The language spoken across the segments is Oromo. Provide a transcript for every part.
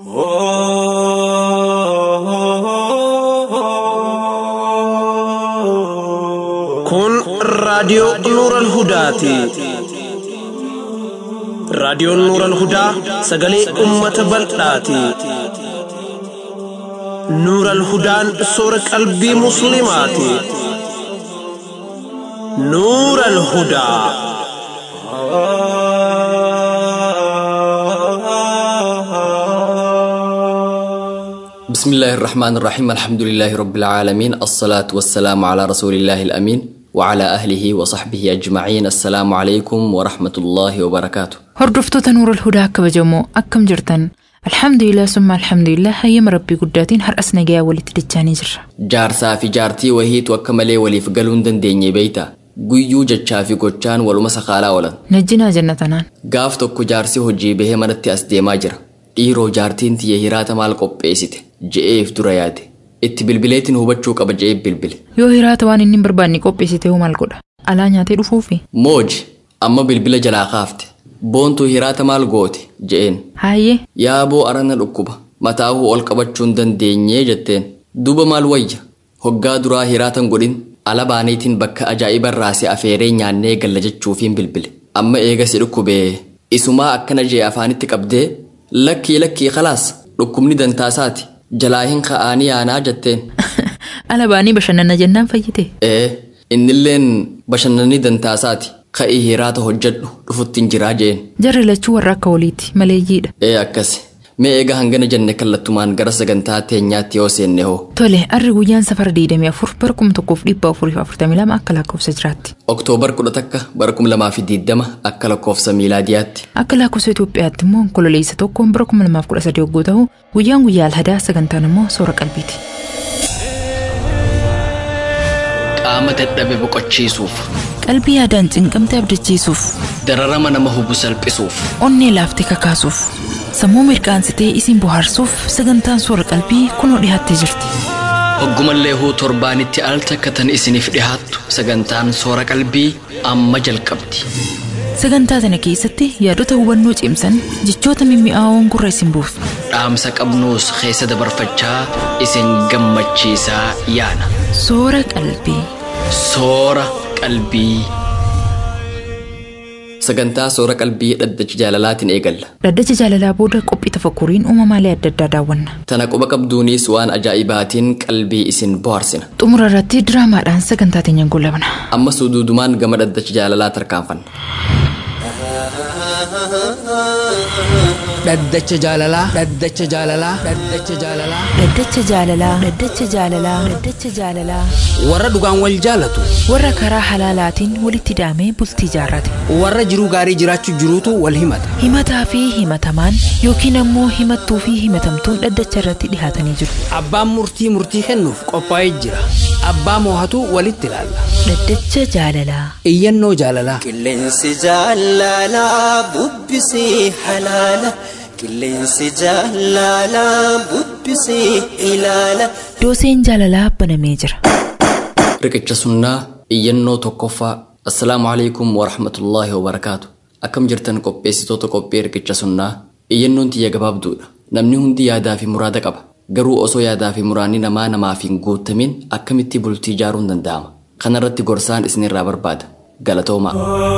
Kun raadiyoo Nuuran Hudaati. Raadiyoon Nuuran Hudaa sagalee uummata bal'aati. Nuuran Hudaan soora qalbii Musliimaati. Nuuran Hudaa. بسم الله الرحمن الرحيم الحمد لله رب العالمين الصلاة والسلام على رسول الله الأمين وعلى أهله وصحبه أجمعين السلام عليكم ورحمة الله وبركاته Hordoftoota Nuurul Hudaa kabajamoo akkam jirtan? Alhamdulillah summa alhamdulillah hayyama rabbii guddaatiin har'as nagayaa walitti dachaanii jirra. jaarsaa fi jaartii wahiitu akka malee waliif galuu hin dandeenye beeyta guyyuu jechaa fi gochaan waluma sakaalaa oolan Najjinaa jannatanaan. gaaf tokko jaarsi hojii bahee manatti as deemaa jira dhiiroo jaartiin tiyya hiraata maal qopheessite je'eef dura yaade itti bilbileetiin hubachuu qaba je'eef bilbile Yoo hiraata waan inni hin barbaanne qopheessite hoo maal godha? Alaa nyaatee dhufuufi? mooji amma bilbila jalaa kaafte boontuu hiraata maal goote je'een Haayyee yaaboo arana dhukkuba mataahuu ol qabachuu hin dandeenyee jetteen duuba maal wayya hoggaa duraa hiraatan godhin ala baaniitiin bakka ajaa'iba raasee afeeree nyaannee galla jechuufiin bilbile amma eegasi dhukkubee isumaa akkana jee afaanitti qabdee lakkii lakkii khalaas dhukkubni dantaasaati jalaa hin ka'anii yaanaa jetteen ala baanii bashannana jennaan fayyite. ee innilleen bashannanni dantaasaati ka'ii hiraata hojjedhu dhufuttiin jiraa jeen Jarri lachuu warra akka waliiti maleeyyiidha. ee akkasi mee eega hangana jenne kallattumaan gara sagantaa teenyaatti yoo seenne hoo Tole arri guyyaan safara 24 bara 1442 akka lakkoofsa jiraatti. Oktoobar 11 bara 2020 akka lakkoofsa miilaadiyaatti Akka lakkoofsa Itoophiyaatti immoo kololeessa tokkoon bara 2013 yogguu ta'u guyyaan guyyaa alhadaa sagantaan immoo soora qalbiiti. qaama dadhabe boqochiisuuf Qalbii yaadaan cinqamte abdachiisuuf, dararama nama hubu salphisuuf onnee laaftee kakaasuuf, sammuu mirqaansitee isin bohaarsuuf sagantaan soora qalbii kunoo dhiyaattee jirti. hoggumallee huu torbaanitti al takkatan isiniif dhihaattu sagantaan soora qalbii amma jalqabdi Sagantaa sana keessatti yaadota hubannoo cimsan jechoota mimmi'aawoon gurra isin buufna. dhaamsa qabnuus keessa dabarfachaa isin gammachiisaa yaana Soora qalbii. soora qalbii sagantaa soora qalbii dhaddacha jaalalaatiin eegalla Dhaddacha jaalalaa booda qophii tafakkuriin uumamaalee adda addaa daawwanna. tana quba qabduunis waan ajaa'ibaatiin qalbii isin bohaarsina Xumura irratti diraamaadhaan sagantaa teenyaan goolabna. amma suduudumaan gama dhaddacha jaalalaa tarkaanfanna dhaddacha jaalalaa dhaddacha jaalalaa dhaddacha jaalalaa Dhaddacha jaalalaa. Dhaddacha jaalalaa. Dhaddacha jaalalaa. warra dhugaan wal jaalatu Warra karaa halaalaatiin walitti hidhamee bultii jaarrate. warra jiruu gaarii jiraachuu jiruutu wal himata Himataa fi himatamaan yookiin ammoo himattuu fi himatamtuun dhaddacha irratti dhihaatanii jiru. abbaan murtii murtii kennuuf qophaa'ee jira abbaa moohatu walitti ilaalla Dhaddacha jaalalaa. iyyannoo jaalalaa Qilleensi jaalalaa bubbisii halaala. Qilleensi jaalalaa bubbisii ilaala. Dooseen jaalalaa banamee jira. riqicha sunnaa iyyannoo tokkoffaa assalaamu alaikum warahmatullaahi wabarakaatu akkam jirtan qopheessitoota qophii riqicha sunnaa iyyannoon tiyya gabaabduudha namni hundi yaadaa fi muraada qaba garuu osoo yaadaa fi muraanni namaa namaaf hin guutamin akkamitti bultii ijaaruun danda'ama kanarratti gorsaan isinirraa barbaada galatoomaa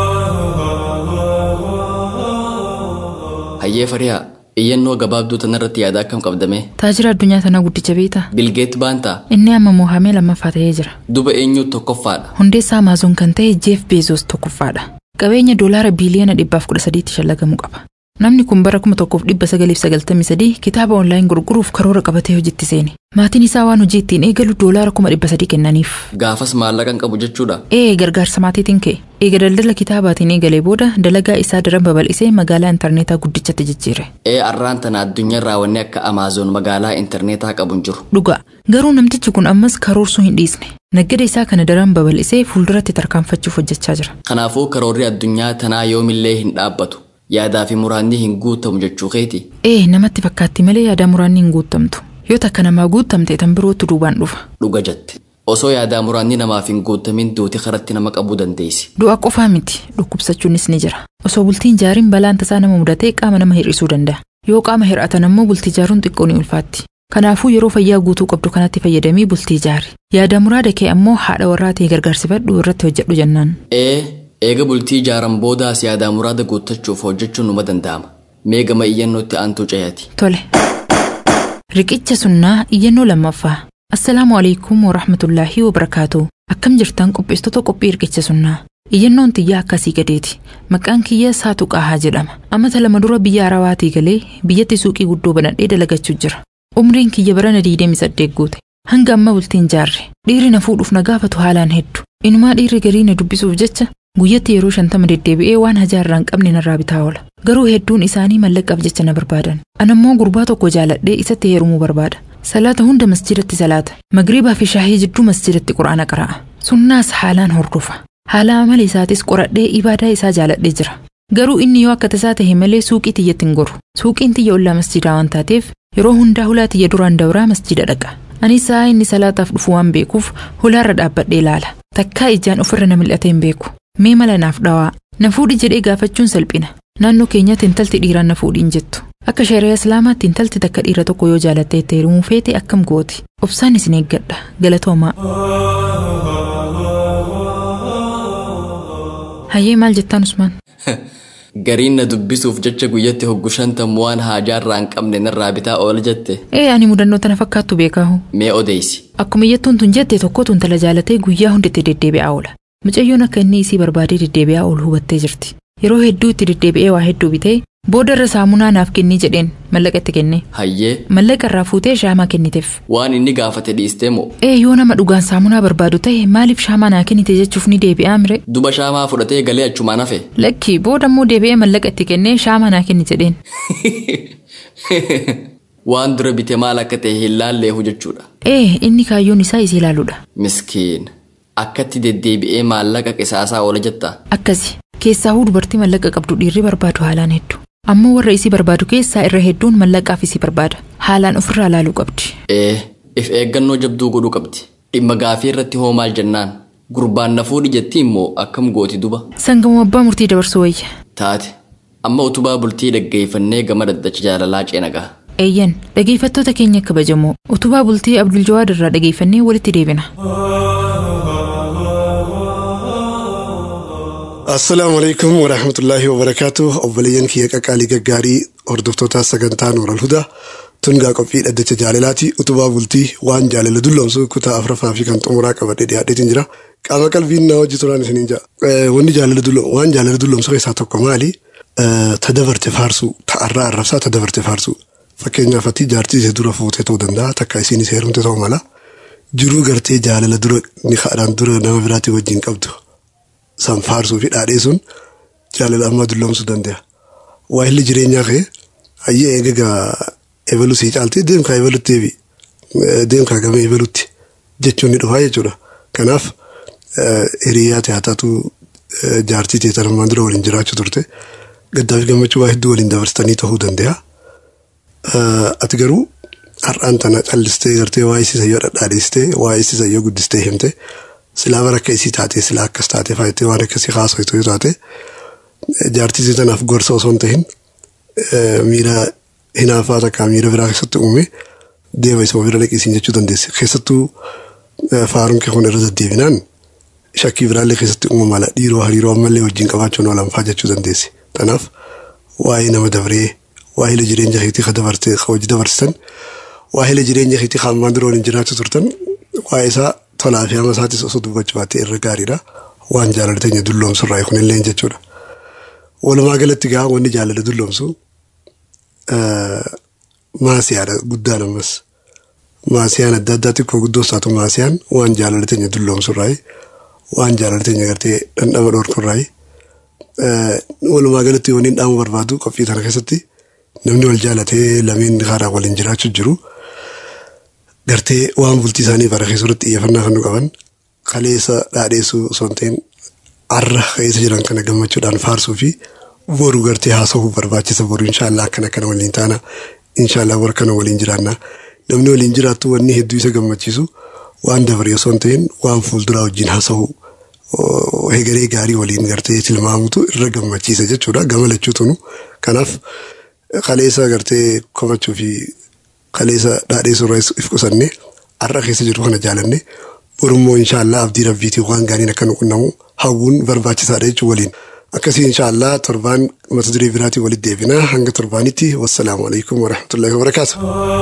hayyee fariyaa iyyannoo gabaabduu tanarratti yaada akkam qabdame Taajira addunyaa tanaa guddicha beektaa? bilgeet baantaa Inni amma moohamee lammaffaa ta'ee jira. duba eenyuutu tokkoffaadha Hundeessaa Amaazoon kan ta'e Jeef Beezoos tokkoffaadha. Qabeenya doolaara biiliyoona dhibbaaf kudha sadiitti shallagamu qaba. Namni kun bara kuma tokkoof dhibba sagaliif sagaltamii sadii kitaaba onlaayin gurguruuf karoora qabatee hojiitti seene. Maatiin isaa waan hojii ittiin eegalu doolaara kuma dhibba sadii kennaniif. gaafas maallaqa hin qabu jechuudha Ee gargaarsa maatiitiin ka'e. Eega daldala kitaabaatiin eegalee booda dalagaa isaa daran babal'isee magaalaa intarneetaa guddichatti jijjiire. ee arraan tana addunyaarraa wanni akka amaazoon magaalaa intarneetaa qabu hin jiru Dhugaa garuu namtichi kun ammas karoorsuu hin dhiisne. Naggada isaa kana daran babal'isee fuulduratti tarkaanfachuuf hojjechaa jira. kanaafuu karoorri addunyaa tanaa yoomillee hin dhaabbatu yaadaa fi muraanni hin guutamu jechuu keeti Ee namatti fakkaatti malee yaada muraanni hin guutamtu. Yoo takka namaa guutamte tan birootu duubaan dhufa. dhuga jette osoo yaadaa muraanni namaaf hin guutamin duuti karatti nama qabuu dandeessi Du'a qofaa miti dhukkubsachuunis ni jira. Osoo bultiin jaariin balaan tasaa nama mudatee qaama nama hir'isuu danda'a. Yoo qaama hir'atan ammoo bultii ijaaruun xiqqoo ni ulfaatti. Kanaafuu yeroo fayyaa guutuu qabdu kanatti fayyadamii bultii ijaari. Yaada muraada kee ammoo haadha warraa ta'e gargaarsifadhu irratti hojjedhu jennaan. Ee, eega bultii ijaaran boodaas yaada muraada guuttachuuf hojjechuun numa danda'ama. Mee gama iyyannootti aantuu cayati. Tole. Riqicha sunnaa iyyannoo lammaffaa. Assalaamu alaikum wa rahmatullaahi wa barakaatu. Akkam jirtan qopheessitoota qophii riqicha sunnaa. Iyyannoon tiyyaa akkasii gadeeti. Maqaan kiyya Saatu Qaahaa jedhama. Amata lama dura biyya Arabaatii galee biyyatti suuqii guddoo banadhee dalagachuu jira. Umriin kiyya barana 28 guute. Hanga amma bultiin jaarre. Dhiirri na fuudhuuf na gaafatu haalaan heddu. Inumaa dhiirri garii na dubbisuuf jecha guyyatti yeroo shantama deddeebi'ee waan hajaarraa hin qabne narraa bitaa oola. Garuu hedduun isaanii mallaqaaf jecha na barbaadan. Anammoo gurbaa tokko jaaladhee isatti heerumuu barbaada. Salaata hunda masjidatti salaata. Magriibaa fi shaahii jidduu masjidatti quraana qara'a. Sunnaas haalaan hordofa. Haala amala isaatis qoradhee ibaadaa isaa jaaladhee jira. Garuu inni yoo akka tasaa ta'e malee suuqii tiyyatti hin goru. Suuqiin tiyya ollaa masjidaa waan taateef yeroo hundaa hulaa tiyya duraan dawraa masjida dhaqa. Anis sa'a inni salaataaf dhufu waan beekuuf hulaarra dhaabbadhee ilaala. Takkaa ijaan ofirra na mil'ate hin beeku. Mee mala naaf dhawaa. Na fuudhi jedhee gaafachuun salphina. Naannoo keenyatti intalti dhiiraan na fuudhiin jettu. Akka shari'a Islaamaatti intalti takka dhiira tokko yoo jaalattee itti heerumuu feete akkam gooti. Obsaan isin eeggadha. Galatoomaa. Hayyee maal jettaan Usmaan? Gariin na dubbisuuf jecha guyyatti hoggu shantam waan haajaarraa hin qabne narraa bitaa oola jette. Ee ani mudannoo tana fakkaattu beekaahu. Mee odeessi. Akkuma iyyattuun tun jette tokkotu intala jaalatee guyyaa hunditti deddeebi'aa oola. Mucayyoon akka inni isii barbaadee deddeebi'aa oolu hubattee jirti. Yeroo hedduu itti deddeebi'ee waa hedduu bitee booda irra saamunaa naaf kennii jedheen mallaqa itti kenne. Hayyee Mallaqa irraa fuutee shaamaa kenniteef. waan inni gaafate dhiistee moo Ee yoo nama dhugaan saamunaa barbaadu ta'e maaliif shaamaa naa kennite jechuuf ni deebi'aa mire? duba shaamaa fudhatee galee achumaan hafe. Lakki booda immoo deebi'ee mallaqa itti kennee shaamaa naa kenni jedheen. Waan dura bite maal akka ta'e hin laalleehu jechuudha. Ee inni kaayyoon isaa isii ilaaluudha. Miskiin. Akkatti deddeebi'ee maallaqa qisaasaa oola jettaa. Akkasi keessaahuu dubartii mallaqa qabdu dhiirri barbaadu haalaan hedduu. Ammoo warra isii barbaadu keessaa irra hedduun mallaqaaf isii barbaada. Haalaan ofirraa ilaaluu qabdi. Ee, if eeggannoo jabduu godhuu qabdi. Dhimma gaafii irratti hoo maal jennaan? Gurbaan na fuudhi jetti immoo akkam gooti duba? Sangamoo abbaa murtii dabarsuu wayya. Taate. Amma utubaa bultii dhaggeeffannee gama daddacha jaalalaa ceena gaha. Eeyyan dhageeffattoota keenya kabajamoo utubaa bultii Abdul Jawaad irraa dhageeffannee walitti deebina. Assalaamu alaikum wa rahmatullahi wa barakaatu. Obboleeyyan kiyya qaqqaalii gaggaarii hordoftoota sagantaa Nuural Hudaa tungaa qophii dhaddacha jaalalaati. Utubaa bultii waan jaalala dulloomsu kutaa afuraffaa fi kan xumuraa qabadhee dhiyaadheetiin jira. Qaama qalbiin na hojii turaan isiniin jira. Wanni jaalala dulloomsu waan jaalala dulloomsu keessaa tokko maali? Tadabarte faarsuu ta'arraa arrabsaa tadabarte faarsuu. Fakkeenyaaf ati jaartii ishee dura fuutee ta'uu danda'a takka isiinis heerumte ta'uu mala. Jiruu gartee jaalala dura ni kaadhaan dura nama biraatii wajjin qabdu. san faarsuu fi dhaadhee sun jaalala ammaa dulloomsuu danda'a. Waa'illi jireenyaa kee hayyee eegagaa ebaluu sii caaltee deemkaa ebalutti deebi deemkaa gama ebalutti jechuun ni dhufaa jechuudha. Kanaaf hiriyaa taatu jaartii teetan ammaan dura waliin jiraachuu turte gaddaa fi gammachuu waa hedduu waliin dabarsitanii ta'uu danda'a. Ati garuu har'aan tana callistee gartee waa isii sayyoo dhadhaadheessitee waa isii sayyoo guddistee himte silaa bara akka isii taate silaa akkas taate faayittee waan akkasii haasoftu yoo taate jaartii isii tanaaf gorsa osoo hin ta'in miira hinaafaa takkaa miira biraa keessatti uume deema isa bira dhaqisiin jechuu dandeesse keessattuu faaruun kee kun irra deddeebinaan shakkii biraallee keessatti uumama mala dhiiroo hariiroo ammallee wajjin qabaachuun oolanfaa jechuu dandeesse kanaaf waa'ee nama dabree waa'ee jireenya keetii ka dabarte ka hojii dabarsitan waa'ee jireenya keetii ka ammaan dura waliin jiraachuu turtan waa'ee isaa tolaa fi hama isaatis osoo dubbachuu baattee irra gaariidha. Waan jaalala teenya dulloomsu irraa kunillee jechuudha. Walumaa galatti gaa wanni jaalala dulloomsu maasiyaadha guddaan ammas. Maasiyaan adda addaa xiqqoo guddoo isaatu maasiyaan waan jaalala teenya dulloomsu irraa waan jaalala teenya gartee dhandhama dhoorku irraa walumaa galatti wanni dhaamu barbaadu qophii kana keessatti namni wal jaalatee lameen karaa waliin jiraachuu jiru. gartee waan bultii isaanii bara keessatti xiyyeeffannaa kan nu qaban kaleessa dhaadheessuu osoo hin ta'in har'a keessa jiran kana gammachuudhaan faarsuu fi boru gartee haasa'uu barbaachisa boru inshaallah akkana akkana waliin taana inshaallah warra kana waliin jiraanna namni waliin jiraattu wanni hedduu isa gammachiisu waan dabaree osoo hin ta'in waan fuulduraa wajjin haasa'uu hegeree gaarii waliin gartee tilmaamutu irra gammachiisa jechuudha gama lachuutunu kanaaf kaleessa gartee kofachuu fi kaleessa dhaadheessuu irraa if qusanne har'a keessa jiru kana jaalanne borummoo inshaallah abdii rabbiitiin waan gaariin akka nu qunnamu hawwuun barbaachisaadha jechuun waliin. Akkasii inshaallah torbaan mata duree biraatiin walitti deebina hanga torbaanitti wassalaamu alaikum warahmatullahi wabarakaatu.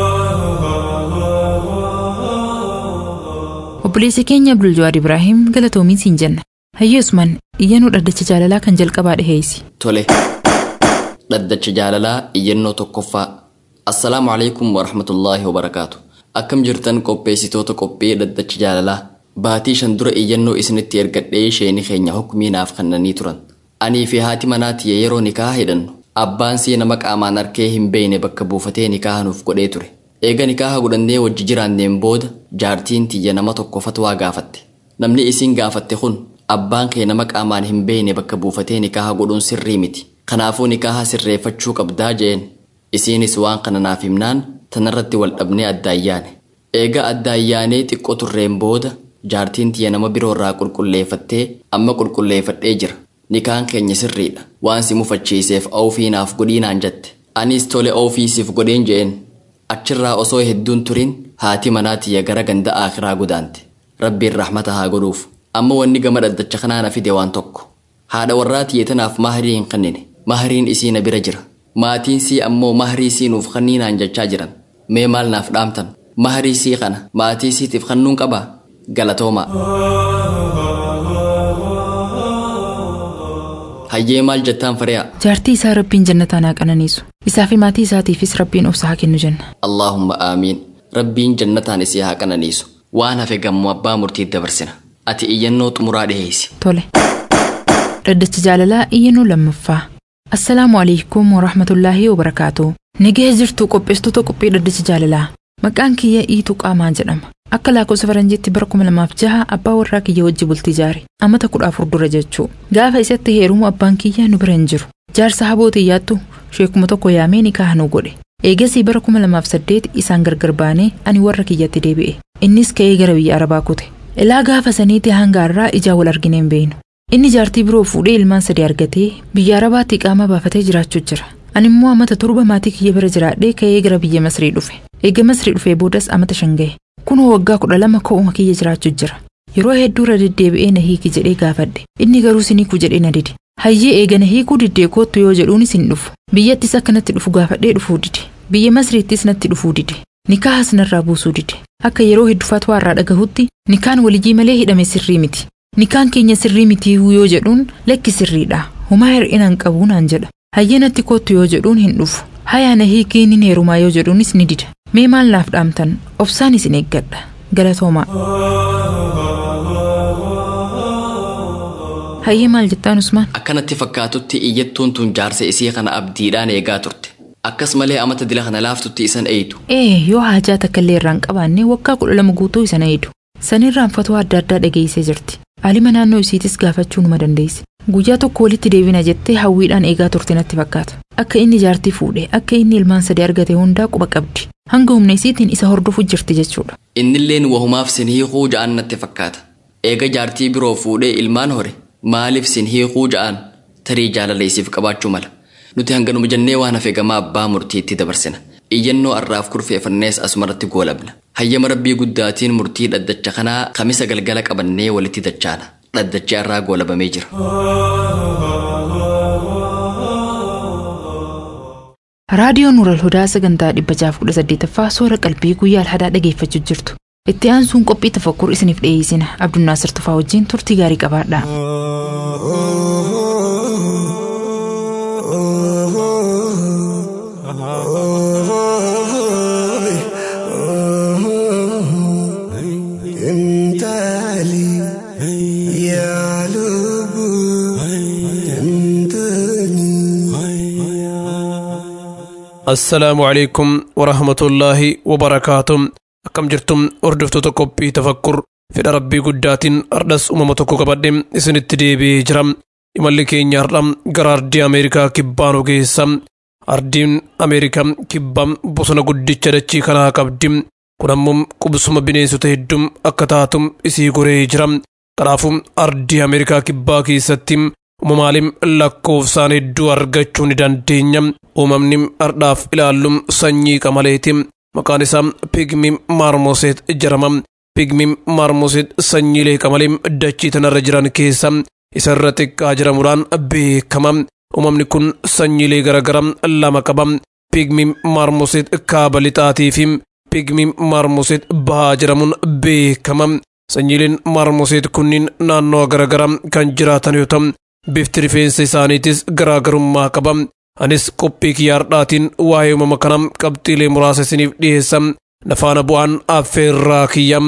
Obboleessi keenya Abdul Ibraahim galatoomiin siin jenna. Hayyee Usman iyyannoo dhaddacha jaalalaa kan jalqabaa dhiheessi. Tole. Dhaddacha jaalalaa iyyannoo tokkoffaa. Assalaamu alaikum warahmatullaahi wabarakaatu. Akkam jirtan qopheessitoota qophii dhaddacha jaalalaa. Baatii shan dura iyyannoo isinitti ergadhee isheenii keenya hukumii naaf kennanii turan. Anii fi haati manaati yeroo nikaa hidhannu. Abbaan sii nama qaamaan arkee hin beeyne bakka buufatee nikaaha nuuf godhee ture. Eega nikaaha godhannee wajji jiraanneen booda jaartiin tiyya nama tokko fatwaa gaafatte. Namni isiin gaafatte kun abbaan kee nama qaamaan hin beeyne bakka buufatee nikaaha godhuun sirrii miti. Kanaafuu nikaaha sirreeffachuu qabdaa jeen. Isiinis waan kana naaf himnaan tanarratti wal dhabnee addaayyaane. Eega addaayyaanee xiqqoo turreen booda jaartiin tiyya nama biroorraa qulqulleeffattee amma qulqulleeffadhee jira. Nikaan keenya sirriidha. Waan si mufachiiseef oofii naaf godhiinaan jette. Anis tole oofii siif godheen jeen. Achirraa osoo hedduun turin haati manaa tiyya gara ganda akiraa godaante. Rabbiin rahmata haa godhuuf. Amma wanni gama dhaddacha kanaa na fide waan tokko. Haadha warraa tiyya tanaaf maharii hin kennine. Mahariin isii na bira jira. Maatiin sii ammoo maharii sii nuuf kenniinaan jechaa jiran. Mee maal naaf dhaamtan? Maharii sii kana maatii siitiif kennuun qabaa? Galatoomaa. Hayyee maal jettaan fari'a? Jaartii isaa rabbiin jannataan haa qananiisu. Isaa fi maatii isaatiifis rabbiin obsa haa kennu jenna. Allaahumma aamiin. Rabbiin jannataan isii haa qananiisu. Waan hafe gammoo abbaa murtiitti dabarsina. Ati iyyannoo xumuraa dhiheessi. Tole. Dhaddacha jaalalaa iyyannoo lammaffaa. Assalaamu alaikum warahmatullaahi wabarakaatu. Nagahee jirtu qopheessitoota qophii dhaddacha jaalalaa. Maqaan kiyya Iituu Qaamaa jedhama. Akka lakkoofsa faranjiitti bara kuma lamaaf jaha abbaa warraa kiyya wajji bultii jaare. Amata kudha afur dura jechuu. Gaafa isatti heerumu abbaan kiyya nu bira hin jiru. Jaarsa habootii yaattu sheekuma tokko yaamee nikaaha nu godhe. Eegasii bara kuma lamaaf saddeet isaan gargar baanee ani warra kiyyatti deebi'e. Innis ka'ee gara biyya Arabaa kute. Ilaa gaafa saniitti hanga har'aa ijaa wal argine hin beeynu. Inni jaartii biroo fuudhee ilmaan sadii argatee biyya Arabaatti qaama baafatee jiraachuu jira. Ani immoo amata torba maatii kiyya bira jiraadhee ka'ee gara biyya Masrii dhufe. Eega Masrii dhufee boodas amata shan gahe. Kunoo waggaa kudha lama ka'uma kiyya jiraachuu jira. Yeroo hedduu irra deddeebi'ee na hiiki jedhee gaafadhe. Inni garuu siniiku jedhee na dide. Hayyee eega na hiikuu diddee koottu yoo jedhuunis hin dhufu. Biyyattis akka natti dhufu gaafadhee dhufuu dide. Biyya Masriittis natti dhufuu dide. Nikaahas narraa buusuu dide. Akka yeroo hedduufaatu irraa dhagahutti nikaan walijii malee hidhame sirrii miti. Nikaan keenya sirrii miti yoo jedhuun lakki sirriidha. Homaa hir'inaan qabuu naan jedha. Hayyee natti koottu yoo jedhuun hin dhufu. Hayaa na hiikii ni heerumaa yoo jedhuunis ni dida. Mee maal naaf dhaamtan? Obsaan isin eeggadha. Galatoomaa. Hayyee maal jettaan Usmaan? Akkanatti fakkaatutti iyyattuun tun jaarsa isii kana abdiidhaan eegaa turte. Akkas malee amata dila kana laaftutti isan eeytu. Ee yoo haajaa takka illee irraan qabaanne waggaa kudha lama guutuu isan eeydu. Sanirraan fatwaa adda addaa dhageessee jirti. Alima naannoo isiitis gaafachuu numa dandeesse. Guyyaa tokko walitti deebina jettee hawwiidhaan eegaa turte natti fakkaata. Akka inni jaartii fuudhe, akka inni ilmaan sadii argate hundaa quba qabdi. Hanga humna isiitiin isa hordofu jirti jechuudha. Innilleen wahumaaf sin hiikuu ja'an natti fakkaata. Eega jaartii biroo fuudhee ilmaan hore maaliif sin hiikuu ja'an tarii jaalala isiif qabaachuu mala. Nuti hanganuma jennee waan hafe gamaa abbaa murtiitti dabarsina. Iyyannoo arraaf kurfeeffannees asumarratti goolabna. Hayyama rabbii guddaatiin murtii dhaddacha kanaa kamisa galgala qabannee walitti dachaana. Dhaddachi arraa goolabamee jira. Raadiyoon Nuural Hudaa sagantaa dhibba jaaf kudha saddeetaffaa soora qalbii guyyaa alhadaa dhageeffachuu jirtu. Itti aansuun qophii tafakkur isiniif dhiyeessina. Abdunnaasir Tufaa wajjin turtii gaarii qabaadha. assalaamu calaykum warahmatullaahi wabarakaatuh akkam jirtum hordoftoota qophii tafakkur fedha rabbii guddaatiin ardhas uumama tokko qabadhe isinitti deebi'ee jira imalli keenya har'a gara ardii ameerikaa kibbaa nu geessa ardiin ameerikaa kibbaa bosona guddicha dachii kanaa qabdi kun ammoo qubsuma bineensota hedduu akka taatu isii goree jira kanaafuu ardii ameerikaa kibbaa keessatti uumamaalim lakkoofsaan hedduu argachuu ni dandeenya uumamni ardhaaf ilaallum sanyii qamaleeti maqaan isaa pigmi maarmoseet jedhama pigmi maarmoseet sanyiilee qamalee dachii tanarra jiran keessa isarra xiqqaa jedhamuudhaan beekama uumamni kun sanyiilee garagara lama qaba pigmi maarmoseet kaaba lixaatii fi pigmi maarmoseet bahaa jedhamuun beekama sanyiileen maarmoseet kunniin naannoo garagara kan jiraatan yoo ta'u bifti rifeensa isaaniitis garaagarummaa qaba anis qophii kiyyaardhaatiin waa'ee uumama kana qabxiilee muraasa isiniif dhiyeessa nafaana bu'aan affeerraa kiyya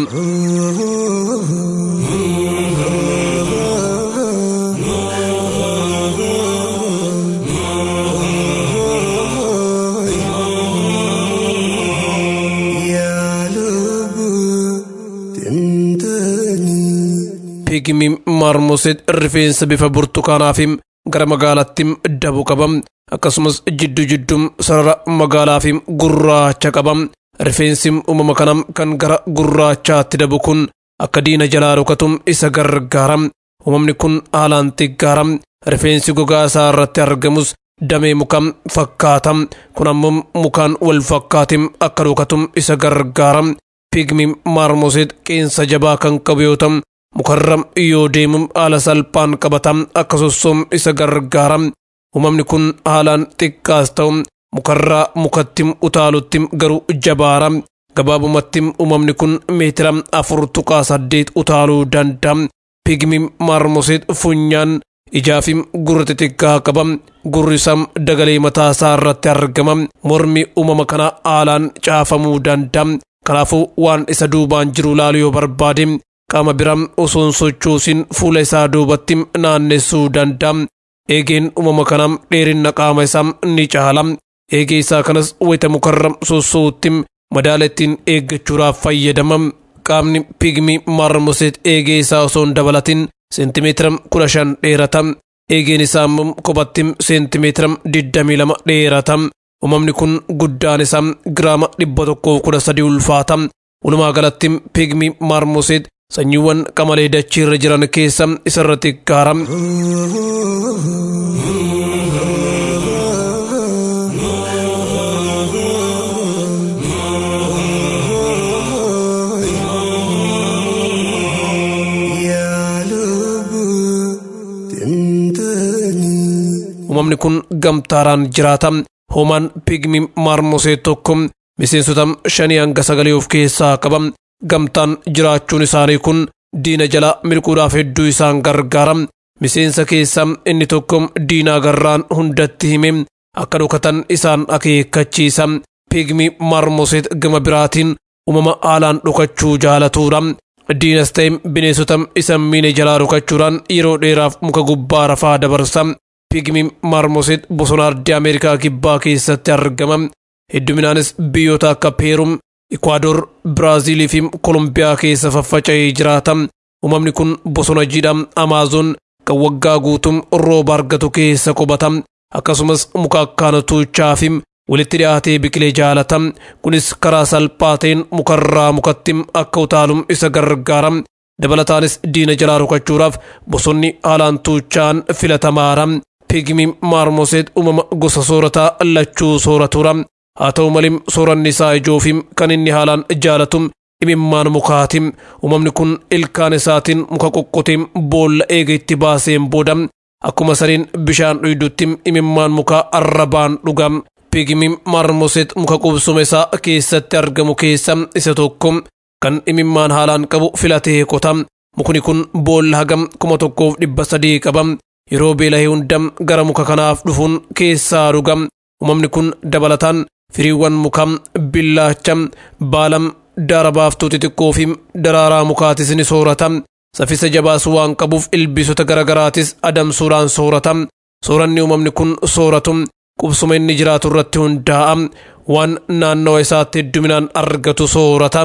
pigmi maarmoseet rifeensa bifa burtukaanaa fi gara magaalaatti dabu qaba akkasumas jiddu jiddum sarara magaalaa fi gurraacha qaba rifeensi uumama kana kan gara gurraachaatti dabu kun akka diina jalaa rukatum isa gargaara uumamni kun haalaan xiqqaara rifeensi gogaa isaa irratti argamus damee muka fakkaata kun ammoo mukaan wal fakkaatim akka rukatum isa gargaara pigmi maarmoseet qeensa jabaa kan qabu yoo ta'u mukarra yoo deemu haala salphaan qabata akka sossoom isa gargaara uumamni kun haalaan xiqqaas ta'u mukarraa mukatti utaalutti garuu jabaara gabaabumatti uumamni kun meetira afur tuqaa saddeet utaaluu danda'a pigmi maarmoseet funyaan ijaa fi gurra xixiqqaa qaba gurri isaa dagalee mataa isaa irratti argama mormi uumama kana haalaan caafamuu danda'a kanaafuu waan isa duubaan jiru laalu yoo barbaade qaama biraa osoo hin sochoosin fuula isaa duubatti naannessuu danda'a. Eegeen uumama kana dheerina qaama isaa ni caala. Eegee isaa kanas wayita mukarra sossootti madaala ittiin eeggachuudhaaf fayyadama. Qaamni pigmi maarmoseet eegee isaa osoo hin dabalatin seentimeetira kudha shan dheerata. Eegeen isaa immoo kophatti seentimeetira digdamii lama dheerata. Uumamni kun guddaan isaa giraama dhibba tokkoof kudha sadii ulfaata. Walumaa galatti pigmi maarmoseet sanyiiwwan qamalee dachii irra jiran keessa isarra xiqqaara. Uumamni kun gamtaadhaan jiraata. Hoomaan pigmi maarmosee tokko miseensota shanii hanga sagalee of keessaa qaba. Gamtaan jiraachuun isaanii kun diina jala miliquudhaaf hedduu isaan gargaara. Miseensa keessaa inni tokko diinaa garraan hundatti hime akka dhokatan isaan akeekkachiisa. Pigmi maarmoseet gama biraatiin uumama haalaan dhokachuu jaalatuudha. Diinas ta'e bineensota isa miine jalaa dhokachuudhaan yeroo dheeraaf muka gubbaa rafaa dabarsa. Pigmi maarmoseet bosona ardii Ameerikaa kibbaa keessatti argama. Hedduminaanis biyyoota akka Peerum, Ikwaador, Biraaziilii fi Kolumbiyaa keessa faffaca'ee jiraata. Uumamni kun bosona jiidhaa Amaazoon kan waggaa guutuu rooba argatu keessa qubata. Akkasumas muka akkaan tuuchaa fi walitti dhiyaatee biqilee jaalata. Kunis karaa salphaa ta'een mukarraa mukatti akka utaalu isa gargaara. Dabalataanis diina jalaa rukachuudhaaf bosonni haalaan tuuchaan filatamaadha. Pigmi maarmoseet uumama gosa soorataa lachuu sooratuudha. Haa ta'u malee sooranni isaa ijoo fi kan inni haalaan jaalatu imimmaan mukaati. Uumamni kun ilkaan isaatiin muka qoqqotee boolla eega itti baaseen booda akkuma saniin bishaan dhuydutti imimmaan mukaa arrabaan dhuga. Pigmi maarmoseet muka qubsuma isaa keessatti argamu keessa isa tokko kan imimmaan haalaan qabu filatee qota. Mukni kun boolla hagam kuma tokkoof dhibba sadii qaba. Yeroo beela'ee hunda gara muka kanaaf dhufuun keessaa dhuga. Uumamni kun dabalataan firiiwwan mukaa billaacha baala daara baaftuu xixiqqoo fi daraaraa mukaatis ni soorata. Saffisa jabaas waan qabuuf ilbiisota garaagaraatis adamsuudhaan soorata. Sooranni uumamni kun sooratu qubsuma inni jiraatu irratti hundaa'a. Waan naannawa isaatti hedduminaan argatu soorata.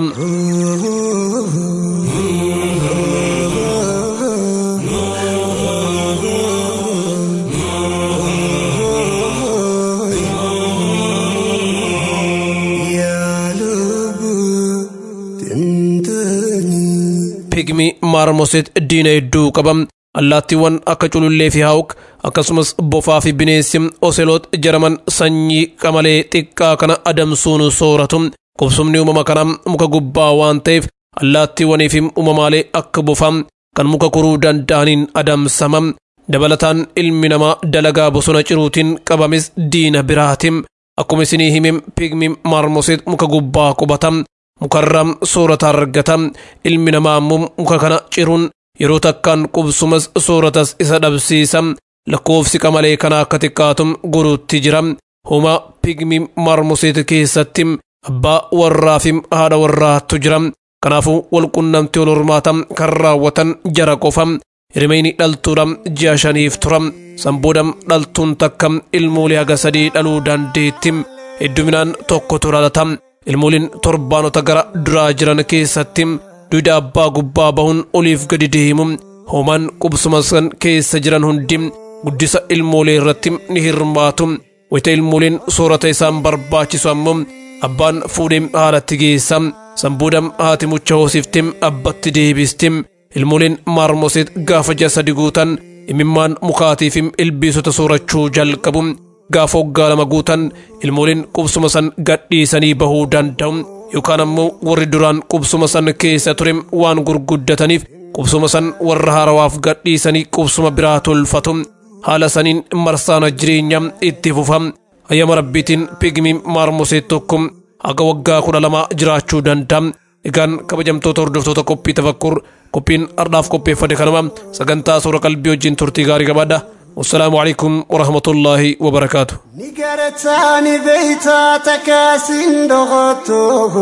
pigmi maarmoseet diina hedduu qaba allaattiiwwan akka culullee fi haawuk akkasumas bofaa fi bineensi oseloot jedhaman sanyii qamalee xiqqaa kana adamsuun sooratu qubsumni uumama kanaa muka gubbaa waan ta'eef allaattiiwwanii fi uumamaalee akka bofaa kan muka koruu danda'aniin adamsama dabalataan ilmi namaa dalagaa bosona ciruutiin qabames diina biraatim akkuma isinii himim pigmi marmosit muka gubbaa qubata mukarraa soorata argata ilmi namaa immoo muka kana ciruun yeroo takkaan qubsumas sooratas isa dhabsiisa lakkoofsi qamalee kana akka xiqqaatum guruutti jira huma pigmi marmosit keessatti abbaa warraa fi haadha warraattu jira kanaafuu walqunnamtii wal hormaata kan raawwatan jara qofa hirmeyni dhaltuudha ji'a shaniif tura sanbooda dhaltuun takka ilmoolee haga sadii dhaluu dandeetti hedduminaan tokkotu dhalata ilmooliin torbaanota gara duraa jiran keessatti duuda abbaa gubbaa bahuun oliif gadi deemu hoomaan qubsuma san keessa jiran hundi guddisa ilmoolee irratti ni hirmaatu wayita ilmooliin soorata isaan barbaachisu ammoo abbaan fuudhee haadhatti geessa sanbooda haati mucha hoosifte abbatti deebisti ilmooliin maarmoseet gaafa ji'a sadi guutan imimmaan mukaatii fi ilbiisota soorachuu jalqabu gaafa waggaa lama guutan ilmooliin qubsuma san gadhiisanii bahuu danda'u yookaan ammoo warri duraan qubsuma san keessa ture waan gurguddataniif qubsuma san warra haarawaaf gadhiisanii qubsuma biraa tolfatu haala saniin marsaana jireenya itti fufa ayyama rabbiitiin pigmii maarmoseet tokko haga waggaa kudha lama jiraachuu danda'a egaan kabajamtoota hordoftoota qophii tafakkur qophiin ardhaaf qopheeffate kanuma sagantaa suura qalbii wajjin turtii gaarii qabaadha wassalaamu alaikum warahmatullaahi wabarakaatu ni garataani beeytaa takaasin dhoqotto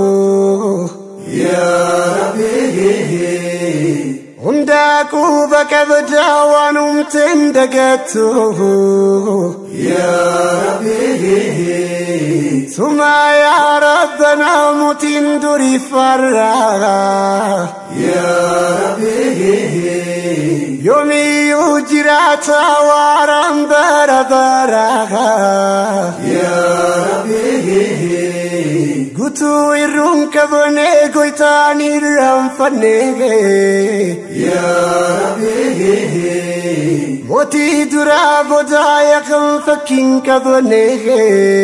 hundaa quuba qabdaa waan humteen dagatto sumaa yaa rabbanaa mutiin durii farraa yoomiyyuu jiraata waaraan bara baraa gutuu irruun qabnee goytaan irraanfannee mootii duraa boodaa yakan fakkiin qabnee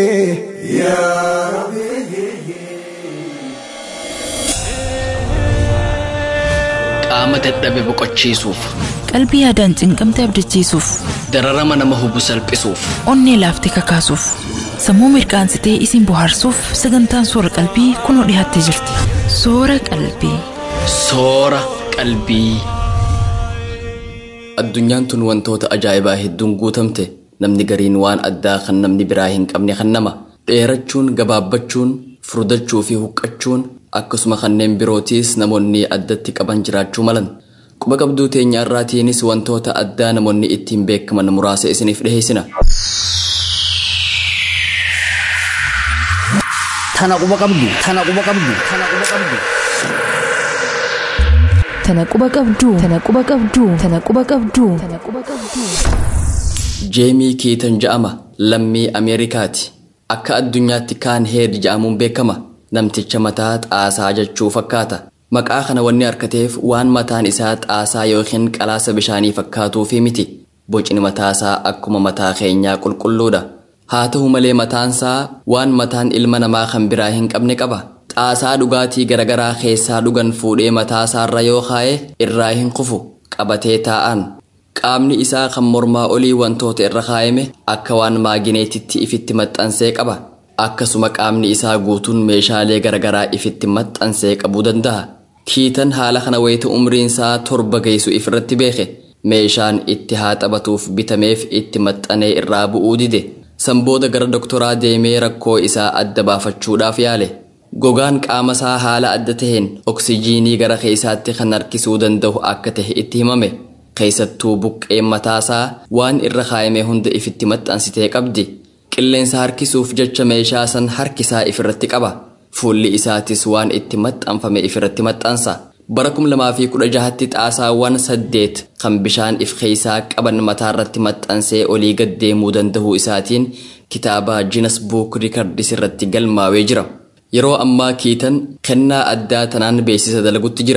qaama dadhabe boqochiisuuf qalbii yaadaan cinqamte abdachiisuuf dararama nama hubu salphisuuf onnee laaftee kakaasuuf sammuu mirqaansitee isin bohaarsuuf sagantaan soora qalbii kunoo dhiyaattee jirti soora qalbii soora qalbii addunyaan tun wantoota ajaa'ibaa hedduun guutamte namni gariin waan addaa kan namni biraa hin qabne kan nama dheerachuun gabaabbachuun furdachuu fi huqqachuun akkasuma kanneen birootiis namoonni addatti qaban jiraachuu malan quba qabduu teenya irraatiinis wantoota addaa namoonni ittiin beekaman muraasa isiniif dhiheessina Tana quba qabdu. Tana quba qabdu. Tana quba qabdu. tana quba qabduu tana quba qabduu tana quba qabduu tana quba qabduu jeemii kiitan ja'ama lammii ameerikaati akka addunyaatti kaan heed ja'amuun beekama namticha mataa xaasaa jechuu fakkaata maqaa kana wanni harkateef waan mataan isaa xaasaa yookiin qalaasa bishaanii fakkaatuufi miti bocni mataasaa akkuma mataa keenyaa qulqulluudha haa ta'u malee mataansaa waan mataan ilma namaa kan biraa hin qabne qaba xaasaa dhugaatii garagaraa keessaa dhugan fuudhee mataasaarra yoo kaa'e irraa hin kufu qabatee taa'an qaamni isaa kan mormaa olii wantoota irra kaa'ame akka waan maagineetitti ifitti maxxansee qaba akkasuma qaamni isaa guutuun meeshaalee garagaraa ifitti maxxansee qabuu danda'a kiitan haala kana wayita umriinsaa torba geessu ifirratti beeke meeshaan itti haa taphatuuf bitameef itti maxxanee irraa bu'uu dide sanbooda gara doktoraa deemee rakkoo isaa adda baafachuudhaaf yaale gogaan qaama isaa haala adda taheen oksijiinii gara keessaatti kan harkisuu danda'u akka tahe itti himame keessattuu buqqeen mataasaa waan irra kaa'ame hunda ifitti maxxansitee qabdi qilleensa harkisuuf jecha meeshaa san harkisaa ifirratti qaba fuulli isaatis waan itti maxxanfame ifirratti maxxansa bara 2016tti xaasaawwan saddeet kan bishaan if keessaa qaban mataarratti maxxansee olii gad deemuu danda'uu isaatiin kitaaba jinas buuk riikardis irratti galmaawee jira yeroo ammaa kiitan kennaa addaa tanaan beeksisa dalagutti jira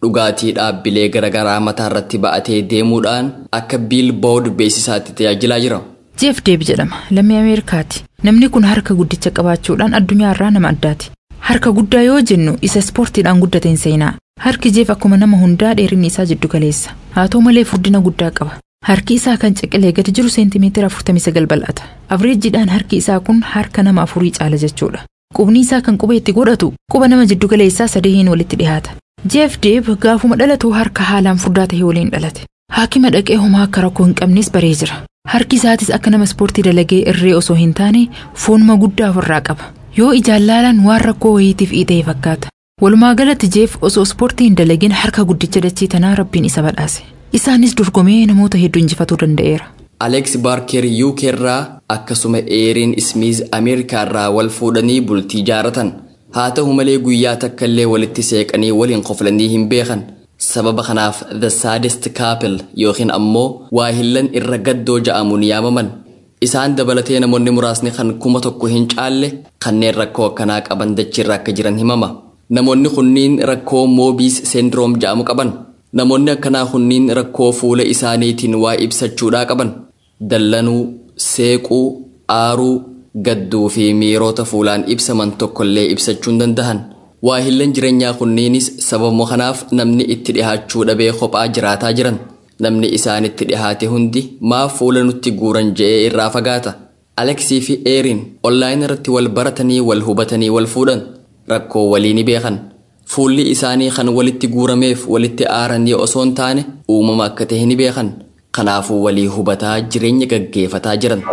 dhugaatii dhaabbilee garaagaraa mataa irratti ba'atee deemuudhaan akka biilboord beeksisaatti tajaajilaa jira. jeef deeb jedhama lammii ameerikaati namni kun harka guddicha qabaachuudhaan addunyaa irraa nama addaati harka guddaa yoo jennu isa ispoortiidhaan guddateen seenaa harki jeef akkuma nama hundaa dheerinni isaa jiddu galeessa haa ta'u malee furdina guddaa qaba harki isaa kan ciqilee gadi jiru seentimeetira 49 bal'ata avreejiidhaan harki isaa kun harka nama afurii caala jechuudha qubni isaa kan quba itti godhatu quba nama jiddu galeessaa sadeeniin walitti dhihaata jeef deeb gaafuma dhalatu harka haalaan furdaa ta'e waliin dhalate haakima dhaqee homaa akka rakkoo hin qabnes baree jira harki isaatis akka nama ispoortii dalagee irree osoo hin taane foonuma guddaa ofirraa qaba yoo ijaan laalan waan rakkoo wayiitiif dhiitee fakkaata walumaa galatti jeef osoo ispoortii hin dalagin harka guddicha dachii tanaa rabbiin isa badhaase isaanis dorgomee namoota hedduu injifatuu danda'eera. Aleeks Baarker UK irraa akkasuma Eeriin Ismiiz Ameerikaa irraa wal fuudhanii bultii ijaaratan. Haa ta'u malee guyyaa takka illee walitti seeqanii waliin qoflanii hin beekan. Sababa kanaaf The Saddest Couple yookiin ammoo waahillan irra gaddoo ja'amuun yaamaman. Isaan dabalatee namoonni muraasni kan kuma tokko hin caalle kanneen rakkoo akkanaa qaban dachiirra akka jiran himama. Namoonni kunniin rakkoo moobiis seendiroom ja'amu qaban. Namoonni akkanaa kunniin rakkoo fuula isaaniitiin waa ibsachuudhaa qaban. Dallanuu, seequu, aaruu, gadduu fi miirota fuulaan ibsaman tokkollee ibsachuu hin danda'an. Waahillan jireenyaa kunniinis sababuma kanaaf namni itti dhihaachuu dhabee kophaa jiraataa jiran. Namni isaanitti dhihaate hundi maaf fuula nutti guuran je'ee irraa fagaata. Aleksii fi Eeriin onlaayinii irratti wal baratanii wal hubatanii wal fuudhan. Rakkoo walii ni beekan. Fuulli isaanii kan walitti guurameef walitti aaranii osoo hin taane uumama akka ta'e ni beekan. Kanaafuu walii hubataa jireenya gaggeeffataa jiran.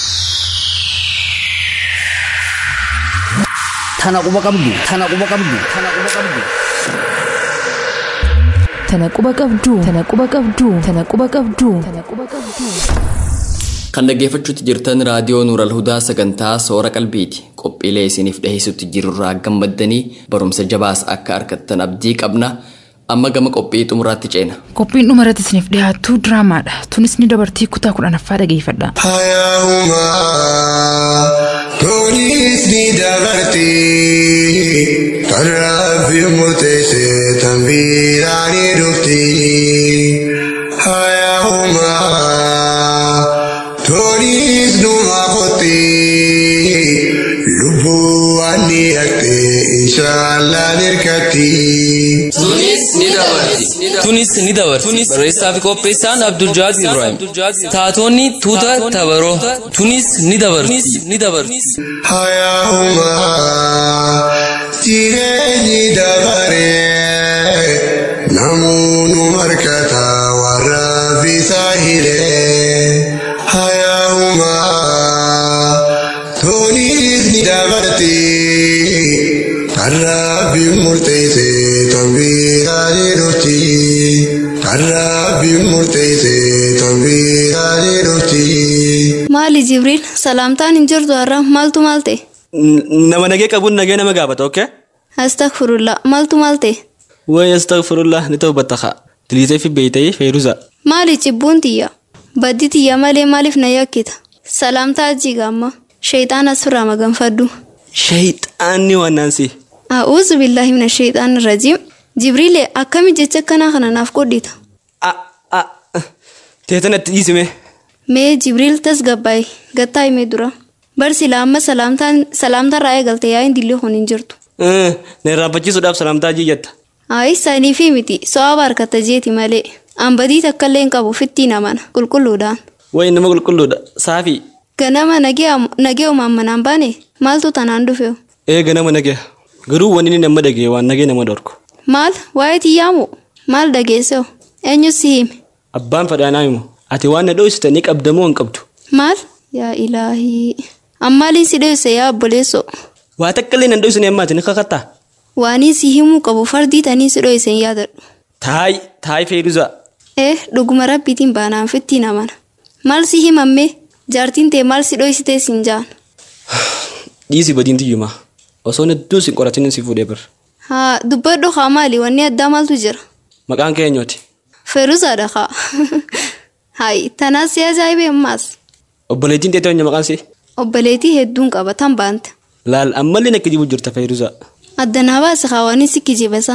Tana quba qabdu. Tana quba qabdu. Tana quba qabdu. Tana quba qabduu. Tana quba qabduu. Tana quba qabduu. Tana quba qabduu. Kan dhaggeeffachuutti jirtan raadiyoo Nuural Hudaa sagantaa soora qalbiiti. Qophiilee isiniif dhiheessutti jirurraa gammaddanii barumsa jabaas akka argattan abdii qabna. Amma gama qophii xumuraatti ceena. Qophiin dhumarratti isiniif dhiyaattu diraamaadha. Tunis ni dabartii kutaa kudhanaffaa dhageeffadha. Hayyaa'umaa toonis ni dabarti kan rabbi murteesse tan biiraan ni dhufti. Hayyaa'umaa toonis numa kotti lubbuu waan ni haqxe inshaallah nirkatti. Tunis ni dabarti. Barreessaa fi qopheessaan Abdul Jaaz Ibrahim. Taatonni tuuta tabaroo. Tunis ni dabarti. Ni dabarti. Hayyaa'umaa jireenyi dabaree namoonni markata warra bisaa hiree. Hayyaa'umaa toonis ni dabarti kan rabbi murteesse tan biraa ni dhufti. Kan rabbi murteesse tan biraa ni dhufti. Maali Jibriil salaamtaan hin jirtu har'a maaltu maal ta'e? Nama nagee qabuun nagee nama gaafata okkee? Astagfirullah maaltu maal ta'e? Wayi astagfirullah ni ta'u battaqa. Diliisee fi beeytee feeruza. Maali cibbuun tiyya? Baddi tiyya malee maaliif na yakkita? Salaamtaa ajiiga amma. Shayxaan asirraa maganfadhu. Shayxaanni waannaansi. A'uuzu billaahi mina shayxaan rajiim. Jibriil akkami jecha akkanaa kana naaf qodhita? Teetanatti dhiisime. Mee Jibriil tasgabbaa'e gattaa himee dura. Barsila amma salaamtaan salaamtarraa eegalte yaa'iin dillee kun hin jirtu. Na irraanfachiisuudhaaf salaamtaa jiyyatta. Ayi sanii fi miti so'aaba harkata jeeti malee. Ambadii takkallee hin qabu fittiin amana qulqulluudhaan. Wayi nama qulqulluudha. Saafii. Ganama nagee uumaan manaan baane maaltu tanaan dhufe? Ee ganama nagee. Garuu wanni inni nama dhagee waan nagee nama dhorku. Maal waa'ee tiyyaamu maal dhageesse eenyus si hime? Abbaan fadhaanaa himu. Ati waan na dho'iste ni qabda moo hin qabdu? Maal? Yaa ilaahii. Ammaaliin si dho'ise yaa obboleessoo. Waa takkallee nan dho'isne ammaati ni kakattaa? Waanii si himuu qabu fardii tanii si dho'ise hin yaadadhu. Taayi taayi feeruza. Eh dhuguma rabbiitiin baanaan fittiin amana. Maal si himamme? Jaartiin tee maal si dho'isitee siin jaan? Dhiisi badiin tiyyuma. Osoo hedduun sin qoratin si fuudhee bir. Haa dubbadhu haa maali wanni addaa maaltu jira? Maqaan keenyooti. Feeruzaadha haa. Hayi tanaas si ajaa'ibee ammaas. Obboleettiin teettee eenyu maqaan si? Obboleetii hedduun qaba tan baante. Laal ammallee nakki jibu jirta feeruza. Addanaa baase hawaanii si kijibasan.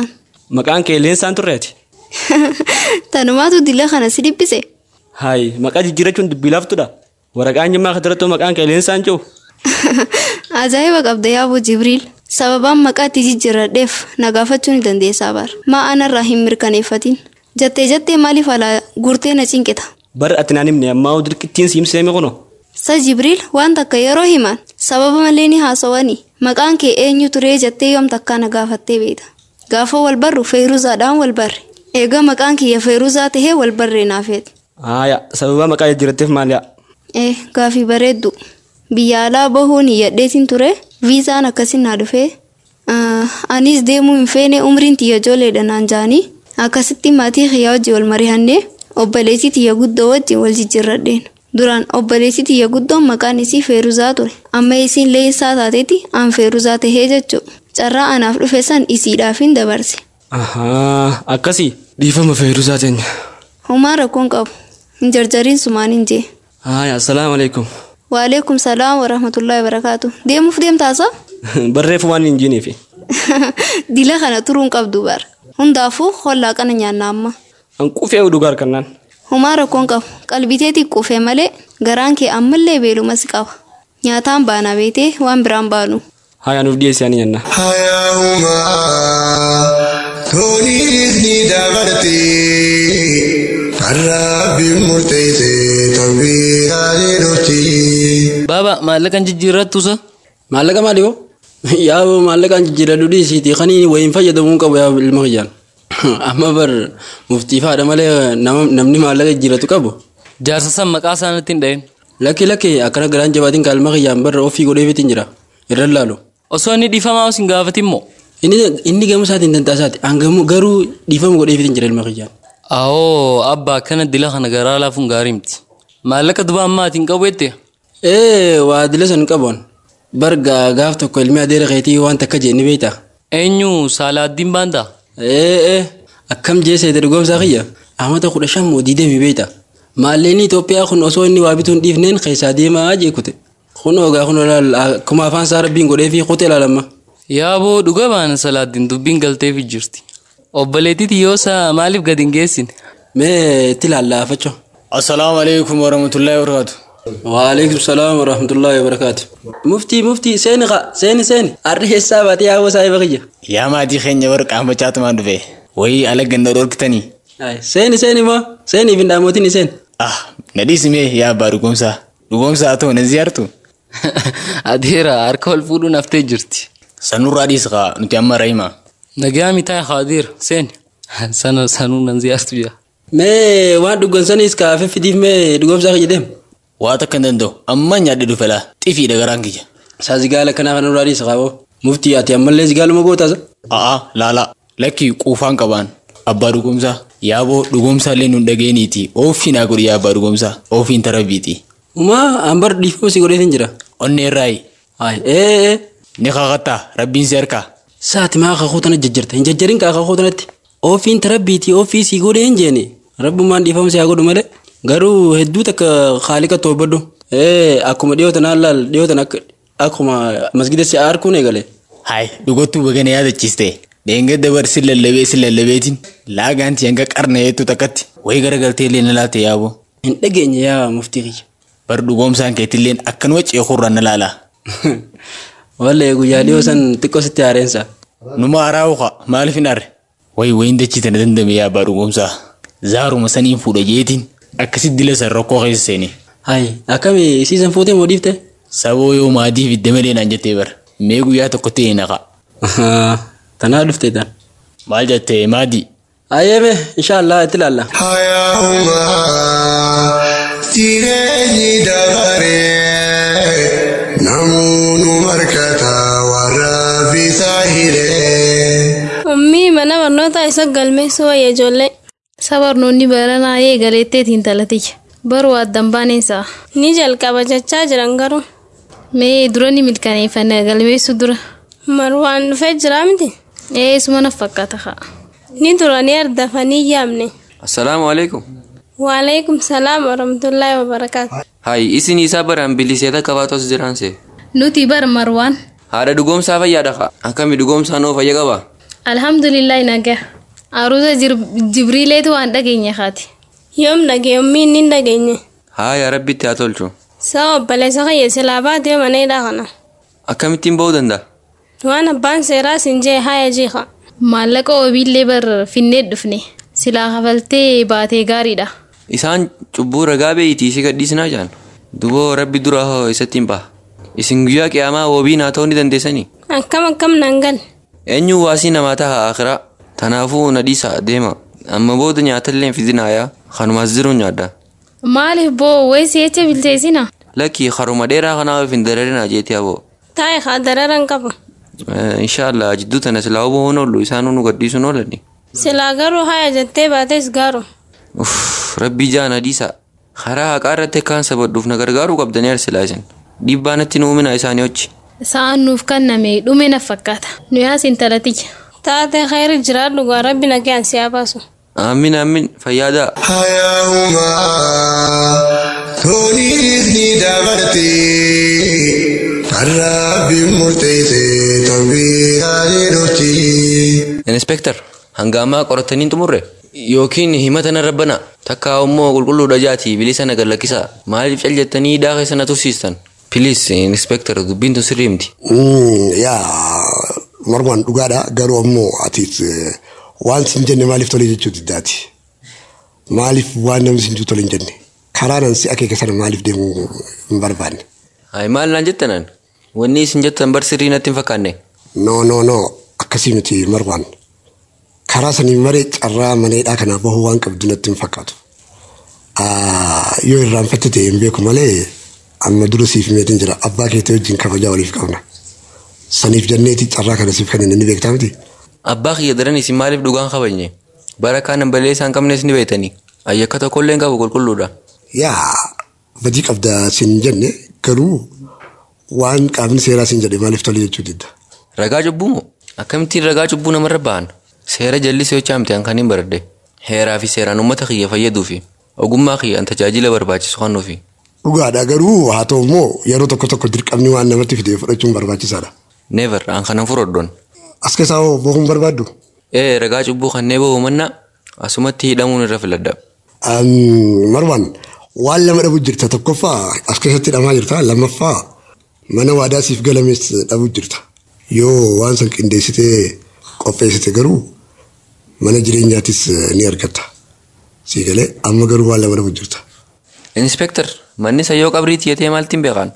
Maqaan kee leensaan turreeti. Tanumaatu dila kana si dhiphise. Hayi maqaa jijjiirachuun dubbii laaftudha. Waraqaan jimmaa kanarratti maqaan kee leensaan jiru. Ajaa'iba qabda yaaboo Jibriil. Sababaan maqaa itti jijjiiradheef na gaafachuu ni dandeessaa bara. Maa anarraa hin mirkaneeffatin. Jettee jettee maaliif alaa gurtee na cinqita? Bar ati naan himne ammaa dirqittiin siimseeme kuno. Sa Jibriil waan takka yeroo himan sababa malee ni haasawani. Maqaan kee eenyu turee jettee yoom takkaa na gaafattee beekta. Gaafa wal barru feeruzaadhaan wal barre. Egaa maqaan kiyya feeruzaa tahee wal barree naafeeti. Haaya sababa maqaa jijjiiratteef maali'a? Eh gaafii bareeddu. Biyya alaa bahuun hiyyadheetiin ture. Viizaan akkasin naa dhufee. Anis deemuu hin feene umriin tiyya ijoolleedha naan jaanii. Akkasitti maatii kiyyaa wajjin wal mari'annee obboleettii tiyya guddoo wajjin wal jijjiirradheen. Duraan obboleettii tiyya guddoon maqaan isii Feeruzaa ture. Amma isiin leensaa taateeti aan Feeruzaa tahee jechuudha. Carraa anaaf dhufe san isiidhaafin dabarse. Ahaa akkasii dhiifama Feeruzaa teenya. Homaa rakkoon qabu. Hin jarjariin sumaan hin jee. Haaya assalaamu alaikum. Waalaikum salaam wa rahmatullahi wa barakaatu. Deemuuf deemtaasa? Barreeffa waan hin jiiniifi. Dila kana turuun qabdu bara. Hundaafuu hollaa kana nyaanna amma. Hanquufee dhugaa harkannaan. Homaa rakkoon qabu. Qalbitee xiqqoofee malee garaan kee ammallee beeluma si qaba. Nyaataan baana beetee waan biraan baanu. Haaya nuuf dhiyeessee ani nyanna. Hayyaa'umaa toniis ni dabartii har'aafi murteessee tawbiiraalee dhufti. Baaba maallaqaan jijjiirrattusa? Maallaqa maali hoo? Yaa maallaqaan jijjiiradhu dhiisiiti kanii wayiin fayyadamuu qabu yaa ilma kiyyaan. Amma bar muftii faadha malee namni maallaqa jijjiiratu qabu. Jaarsa san maqaa isaaniitti hin dha'in. Lakki lakki akkana garaan jabaatiin ka ilma kiyyaan barra ofii godheefitiin jira. Irra laalu. Osoo inni dhiifamaa os hin gaafatin moo? Inni gamu isaatiin danda'asaati. Angamu garuu dhiifama godheefitiin jira ilma kiyyaan. Awoo abba akkana dila kana garaa laafuun gaarii miti. Maallaqa duba ammaatiin qabu jette? Ee waa dila san qaboon. Barga gaaf tokko ilmi adeera keetii waan takka jee ni beektaa. Eenyu saalaaddiin baantaa? Ee ee akkam jeesee dargoomsaa kiyya. Amata kudha shan moo diidamii beektaa. Maalleen Itoophiyaa kun osoo inni waa bituun dhiifneen keessaa deemaa jeekute. Kun ogaa kun akkuma afaan isaa rabbiin godhee fi kutee ilaalamma. Yaaboo dhuga baana salaaddiin dubbiin galteef jirti. Obboleettii yoosa maaliif gadi hin geessine? Mee itti laallaafacho. Assalaamu alaikum warahmatullahi wabarakatuh. Waalaikum salaam warahmatullahi wabarakatuh. Muftii muftii seeni qa seeni seeni arri keessaa baatee yaa'uu saahiba kiyya. Yaa maatii keenya warra qaanfachaatumaan dhufe wayii ala ganda dhorkitanii. Seeni seeni moo seeniif hin dhaamotiin seen. Ah na dhiisimee yaa abbaa dhugoomsaa dhugoomsaa haa ta'u na ziyaartu. Adeera harka ol fuudhuun haftee jirti. Sanurraa dhiisqa nuti amma rahima. Nagaa mitaa Khaadir seeni. Sana sanuu nan ziyaartu jira. Mee waan dhugoomsanis kaafee fidiif mee dhugoomsaa kiyya deemu. Waa takka hin danda'u amma nyaadhe dhufe laa xifiidha garaan kiyya. Saa zigaala kanaa kan irraa dhiisa qaaboo. Muftii ati ammallee zigaaluma gootaasa. A'a laala lakki quufaan qabaan abbaa dhugoomsaa yaaboo dhugoomsaa illee nun dhageeniiti oofii naa godhi yaa abbaa dhugoomsaa oofiin tarabbiiti. Umaa ambar dhiifama si godheetiin jira. Onnee irraayi. Hayi ee Ni kakattaa rabbiin si harkaa. Saati maa kakuu tana jajjarta hin jajjarin kaa kakuu tanatti. Oofiin tarabbiiti oofii si godhee hin jeeni. Rabbumaan dhiifama si haa godhu malee. Garuu hedduu takka haaliqa toobadhu. Ee akkuma dhiyootan haalaal dhiyootan akka akkuma masgida si harkuun eegale. Hayi dhugottuu bagana yaadachiiste. Deenga dabarsi lallabee si lallabeetiin laagaanti hanga qarna heetu takkatti wayii garagaltee illee na laalte yaaboo. Hin dhageenye yaa muftii kiyya. Bar dhugoomsaan keetilleen akkanuma ceekurraa na laala. Wallee guyyaa dhiyoo san xiqqoo sitti haareensa. Numa araawuqa maaliif hin arre? Wayi wayiin dachiite na dandame yaa abbaa dhugoomsaa. Zaaruma saniin fuudha jeetiin akkasitti dila san rakkoo keessa seeni. Hayi akkami isiisan fuutee moo dhiifte? Saboo yoo maatiif idda malee naan jettee bara. Mee guyyaa tokkotti hin naqa. Tanaa dhufte tan. Maal jettee maadii? Ayyeeme inshaallah itti ilaalla. Hayyaa'umaa jireenyi dabaree namoonni markata warra bisaa hiree. Ummii mana barnootaa isa galmeessuu wayya ijoollee. Isa barnoonni baranaa eegaleetteetiin talatiyya. Baruu addan baaneensa. Ni jalqaba jechaa jiran garuu. Mee dura ni milkaneeffanne galmeessuu dura. Marwaan dhufee jira miti. Ee suma na fakkaata haa. Ni duranii ardafanii yaamne. Assalaamu alaikum. Waalaikum salaam warahmatullaahi wabarakaatu. Hayi isin isaa baraan biliseeta qabaatos jiraanse. Nuti bar marwaan. Haadha dhugoomsaa fayyaadha kaa. Akkami dhugoomsaa noo fayya qaba? Alhamdulillahi nagaa. Aruusa Jibriileetu waan dhageenye kaati. Yoom dhagee yommii inni hin dhageenye. Haa yaa rabbitti haa tolchu. Saa obboleessa kiyya silaa baatee maneedha kana. Akkamittiin ba'uu danda'a? Waan abbaan seeraa siin jee haaya jiika. Maallaqa wabiillee bar finnee dhufne silaa kafaltee baatee gaariidha. Isaan cubbuu ragaa beeyitii si gadhiisnaa jaan. Duboo rabbi dura hoo isatti hin baha. Isin guyyaa qiyaamaa wabii naa ta'uu ni dandeessanii? Akkam akkam nan gal. Eenyu waasii namaa taha akiraa. Tanaafuu na dhiisa deema. Amma booda nyaatallee hin fidinaayaa. Kanumaas jiruun nyaadda. Maaliif boo wayisi jecha bilcheessina? Lakkii haruma dheeraa kanaaf hin dararinaa jeetii aboo. Taa'e haa dararan qaba. Inshaallah jidduu tana silaa huboo hin oollu isaan nu gadhiisuun oolani. Silaa garuu haaya jettee baates gaaru. Uff rabbii jaana dhiisa. Karaa haqaa irratti akkaan sabadhuuf na gargaaruu qabdanii arsilaa isin. Dhiibbaa natti nu uumina isaanii hoji. Sa'aan nuuf kenname dhume na fakkaata. Nuyaas intalatiyya. Taatee khayri jiraadhu gaa rabbi nagaan si haa baasu. Aamin aamin fayyaadaa. Hayaahuma toniis ni dabartee kan rabbiin murteesse tanbiiraa ni dhufti. Inspektar hanga ammaa qorattanii hin xumurre yookiin himata na rabbana takka immoo qulqulluudha jaatii bilisa na gallakkisaa maaliif cal jettanii hidhaa keessa na tursiistan. Pilis inspektar dubbiin tun sirrii miti. Yaa marmaan dhugaadha garuu ammoo atiis waan sin jenne maaliif tole jechuu diddaati. Maaliif waan namni sin tole hin jenne karaa nan si akeeka sana maaliif deemuu hin barbaanne. Hayi maal naan jettanaan wanni isin jettan bar sirrii natti hin fakkaanne. No no no akkasii miti marmaan karaa sanii maree carraa maneedhaa kanaa bahuu waan qabdu natti hin fakkaatu. Yoo irraanfatte ta'e hin beeku malee amma dura siif meetiin jira abbaa keetii wajjin kabajaa waliif qabna. Saniif jenneeti carraa kana siif kan inni beektaa miti. Abbaa kiyya daran isin maaliif dhugaan kabajne bara kaan balee isaan qabnes ni beektanii ayyakka tokkollee hin qabu qulqulluudha. Yaa badii qabda sin jenne garuu waan qaamni seeraa sin jedhe maaliif tole jechuu didda. Ragaa cubbuu moo akkamittiin ragaa cubbuu namarra ba'an seera jallisii hojii amteen kan hin baradde heeraa fi seeraan uummata kiyya fayyaduu fi ogummaa kiyyaan tajaajila barbaachisu kennuufi. Dhugaadha garuu haa ta'u immoo yeroo tokko tokko dirqamni waan namatti fide fudhachuun barbaachisaadha. Neever aan kanan furoddoon. As keessaa hoo bohuun barbaaddu? Ee ragaa cubbuu kannee bahu mannaa asumatti hidhamuun irra filadda. Marwaan waan lama dhabu jirta tokkoffaa as keessatti hidhamaa jirta lammaffaa mana waadaa siif galamees dhabu jirta. Yoo waan san qindeessitee qopheessite garuu mana jireenyaatis ni argatta. Sii galee amma garuu waan lama dhabu jirta. Inspektar manni sayyoo qabriiti yetee maaltiin beekan?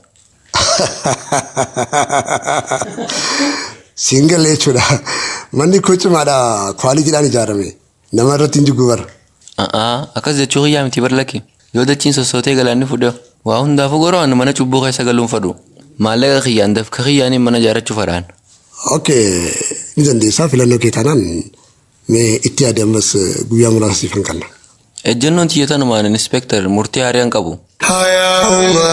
Siin galee jechuudha. Manni koo cimaadha kwaalitiidhaan ijaarame. Nama irratti hin jigu bara. Akkas jechuu kiyyaa miti barlakki. Yoo dachiin sossootee galaanni fudhe waa hundaafuu goroo mana cubbuu keessa galuun fadhu. Maallaqa kiyyaan dafka kiyyaaniin mana ijaarrachuu fadhaan. Okay, ni dandeessaa filannoo kee taanaan mee itti yaade ammas guyyaa muraasa siifan kanna. Ejjennoon tiyyatanumaan inspektar murtii haariyaan qabu. Hayaahuma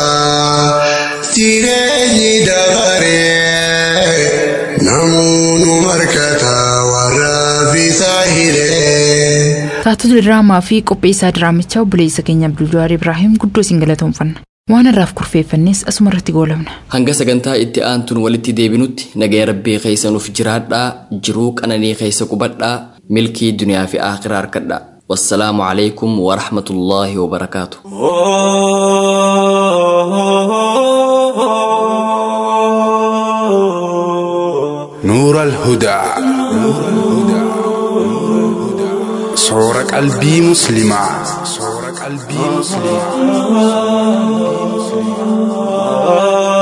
jireenyi dabaree namoonni markata warra bisaa hiree. Taatota diraamaa fi qopheessaa diraamichaa obboleessa keenya Abdul Jawaar Ibraahiim guddoo isin galatoomfanna. Waan irraaf kurfeeffannes asuma irratti goolabna. Hanga sagantaa itti aantuun walitti deebinutti nagaya rabbii keessa nuuf jiraadhaa jiruu qananii keessa qubadhaa milkii duniyaa fi akhiraa harkadhaa. والسلام عليكم ورحمة الله وبركاته نور الهدى صور قلبي مسلمة صور قلبي مسلمة